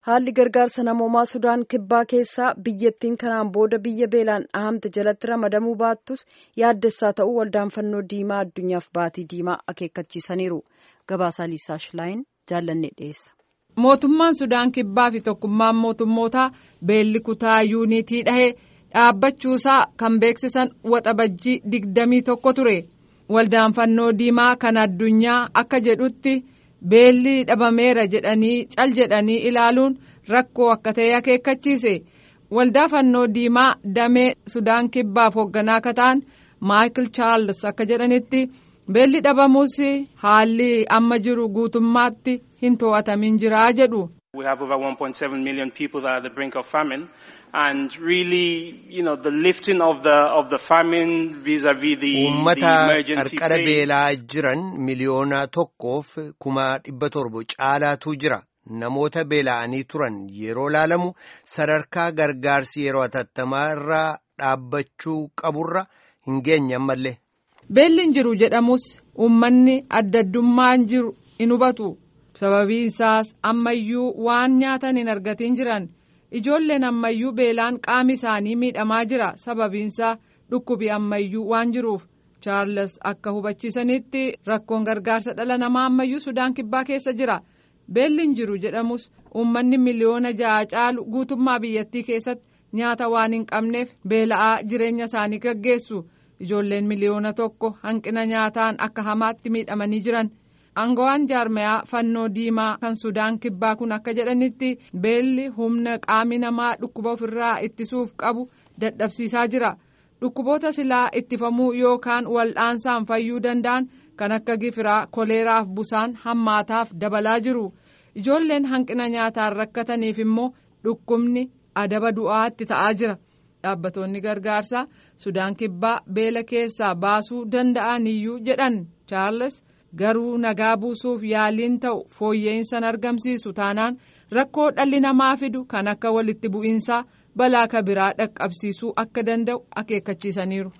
haalli gargaarsa namoomaa sudaan kibbaa keessaa biyyattiin kanaan booda biyya beelaan dhahamte jalatti ramadamuu baattus yaaddessaa ta'uu waldaan fannoo diimaa addunyaaf baatii diimaa akeekkachiisaniiru gabaasaa liisaa shilaayin jaallannee dhiyeessa. mootummaan sudaan kibbaa fi tokkummaan mootummootaa beelli kutaa yuunitii dhahee dhaabbachuusaa kan beeksisan waxabajjii digdamii tokko ture waldaan fannoo diimaa kan addunyaa akka jedhutti. beelli dhabameera jedhanii cal jedhanii ilaaluun rakkoo akka ta'e akeekkachiise waldaa fannoo diimaa damee sudaan kibbaaf hoogganaa akka ta'an maayikil chaarls akka jedhanitti beelli dhabamuus haalli amma jiru guutummaatti hin to'atamin jiraa jedhu. We have over 1.7 million people that are at the brink of famine. And really, you know, the lifting of the of the famine vis-a-vis the, Uummata the emergency qarqara phase. beelaa jiran miliyoona tokkoof kuma dhibba torba caalaatu jira. Namoota beela'anii turan yeroo laalamu sadarkaa gargaarsi yeroo hatattamaa irraa dhaabbachuu qaburra hin geenye ammallee. Beelli hin jiru jedhamus uummanni adda addummaan jiru in hubatu. Sababiin isaas ammayyuu waan nyaatan hin argatin jiran. Ijoolleen ammayyuu beelaan qaami isaanii miidhamaa jira. Sababiinsaa dhukkubi ammayyuu waan jiruuf. Chaarles akka hubachiisanitti rakkoon gargaarsa dhala namaa ammayyuu Sudaan kibbaa keessa jira. Beelli hin jiru jedhamus uummanni miliyoona ja'a caalu guutummaa biyyattii keessatti nyaata waan hin qabneef beela'aa jireenya isaanii gaggeessu. Ijoolleen miliyoona tokko hanqina nyaataan akka hamaatti miidhamanii jiran. Aangawaan jaarmayaa fannoo diimaa kan Sudaan kibbaa kun akka jedhanitti beelli humna qaami namaa dhukkuba ofirraa ittisuuf qabu dadhabsiisaa jira. Dhukkuboota silaa ittifamuu yookaan wal'aansaan fayyuu danda'an kan akka gifiraa koleeraaf busaan hammaataaf dabalaa jiru. Ijoolleen hanqina nyaataan rakkataniif immoo dhukkubni adaba du'aatti ta'aa jira. Dhaabbattoonni gargaarsaa Sudaan kibbaa beela keessaa baasuu danda'aniyyuu jedhan Chaarles. garuu nagaa buusuuf yaaliin ta'u fooyya'insan argamsiisu taanaan rakkoo dhalli namaa fidu kan akka walitti bu'iinsaa balaa kabiraa dhaqqabsiisuu akka danda'u akeekkachiisaniiru.